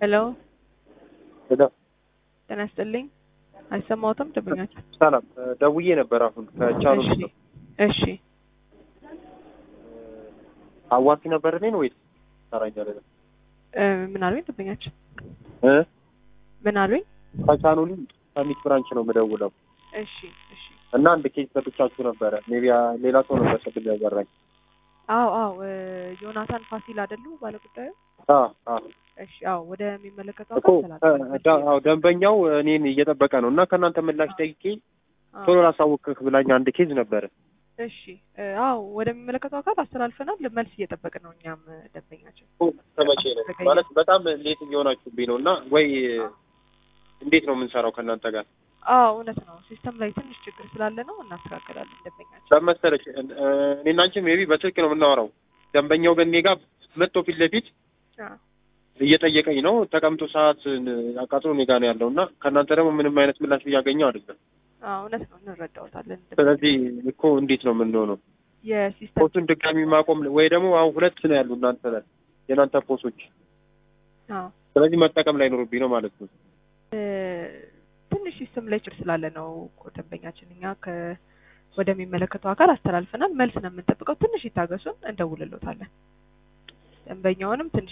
ሄሎ ሄሎ ጤና ይስጥልኝ። አይሰማዎትም? ደንበኛችን ሰላም ደውዬ ነበር አሁን ከቻሉ እሺ እሺ አዋሲ ነበር እኔን ወይስ ሰራኛለ እ ምን አሉኝ? ደንበኛችን እ ምን አሉኝ? ከቻኑሊ ከሚት ብራንች ነው የምደውለው እሺ እሺ እና አንድ ኬስ ሰጥቻችሁ ነበረ ሜቢ ሌላ ሰው ነበር ቅድም ያወራኝ አዎ አዎ እ ዮናታን ፋሲል አይደሉ ባለጉዳዩ? አ አ እሺ አዎ ወደሚመለከተው እኮ አካል ተላልፏል። አዎ ደንበኛው እኔን እየጠበቀ ነው እና ከእናንተ ምላሽ ጠይቄ አዎ፣ ቶሎ ላሳውቅህ ብላኝ አንድ ኬዝ ነበረ እሺ እ አዎ ወደሚመለከተው አካል አስተላልፈናል። መልስ እየጠበቅን ነው እኛም እ ደንበኛችን ተመቼ ነው ማለት በጣም ሌት እየሆናችሁብኝ ነው እና ወይ እንዴት ነው የምንሰራው ከእናንተ ጋር አዎ እውነት ነው። ሲስተም ላይ ትንሽ ችግር ስላለ ነው እናስተካከላለን። ደንበኛችን በመሰለች እኔና አንቺ ሜቢ በስልክ ነው የምናወራው ደንበኛው ግን እኔ ጋር መጥቶ ፊት ለፊት አዎ እየጠየቀኝ ነው ተቀምጦ ሰዓት አቃጥሎ እኔ ጋር ነው ያለው እና ከእናንተ ደግሞ ምንም አይነት ምላሽ እያገኘው አይደለም አዎ እውነት ነው እንረዳዎታለን። ስለዚህ እኮ እንዴት ነው የምንሆነው የሲስተም ፖስቱን ድጋሚ ማቆም ወይ ደግሞ አሁን ሁለት ነው ያሉ እናንተ ላይ የእናንተ ፖስቶች አዎ ስለዚህ መጠቀም ላይ ኖርብኝ ነው ማለት ነው እ ትንሽ ሲስተም ላይ ችግር ስላለ ነው እኮ ደንበኛችን እኛ ከ ወደሚመለከተው አካል አስተላልፈናል። መልስ ነው የምንጠብቀው። ትንሽ ይታገሱን፣ እንደውልሎታለን። ደንበኛውንም ትንሽ